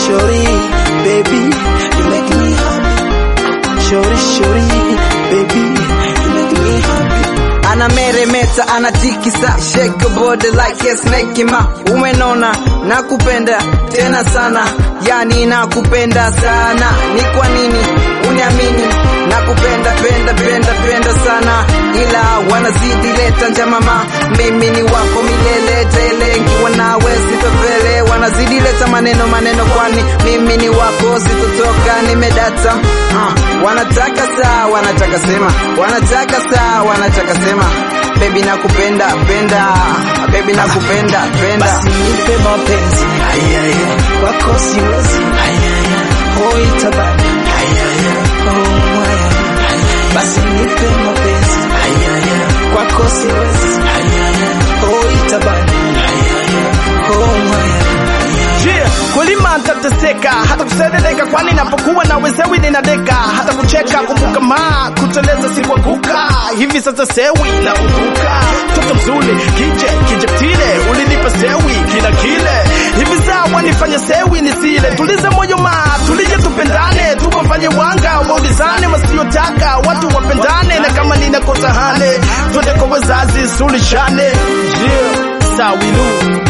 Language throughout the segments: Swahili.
shori, baby, you make me happy. Shori, shori, baby, you make me happy. anameremeta anatikisa shake your body like a snake ma umenona nakupenda tena sana yani nakupenda sana ni kwa nini uniamini nakupenda penda penda penda sana ila wanazidi leta njamama mimi ni wako milele tele nkiwa nawe sitopele wanazidi leta maneno maneno kwani mimi ni wako sitotoka nimedata uh, wanataka saa wanataka sema wanataka saa wanataka sema bebi nakupenda penda bebi nakupenda penda Basi nipe mapenzi wako siwezi hoi tabani oh mwaya basi nipe mapenzi kwako siwezi hoi tabani oh mwaya Yeah, kulima ntateseka hata kuserereka, kwani napokuwa na wezewi ninadeka, hata kucheka kumbuka ma kuteleza sikuanguka, hivi sasa sewi na uvuka, toto mzuri kije kije tile, ulinipa sewi kila kile, hivi sawa nifanye sewi nisile, tulize moyo ma tulije tupendane, tuwafanye wanga waulizane, wasiotaka watu wapendane, na kama ninakosa hane twende kwa wazazi sulishane. Yeah, sawilu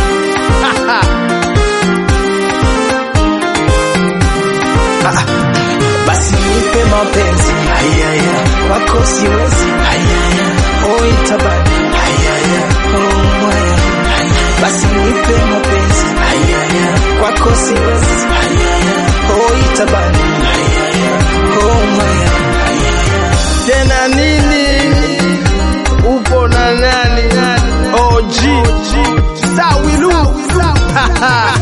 basi nipe mapenzi wako siwezi hoi tabani oh mwaya basi nipe mapenzi kwako siwezi hoi tabani oh mwaya tena nini upo na nani OG Sawilu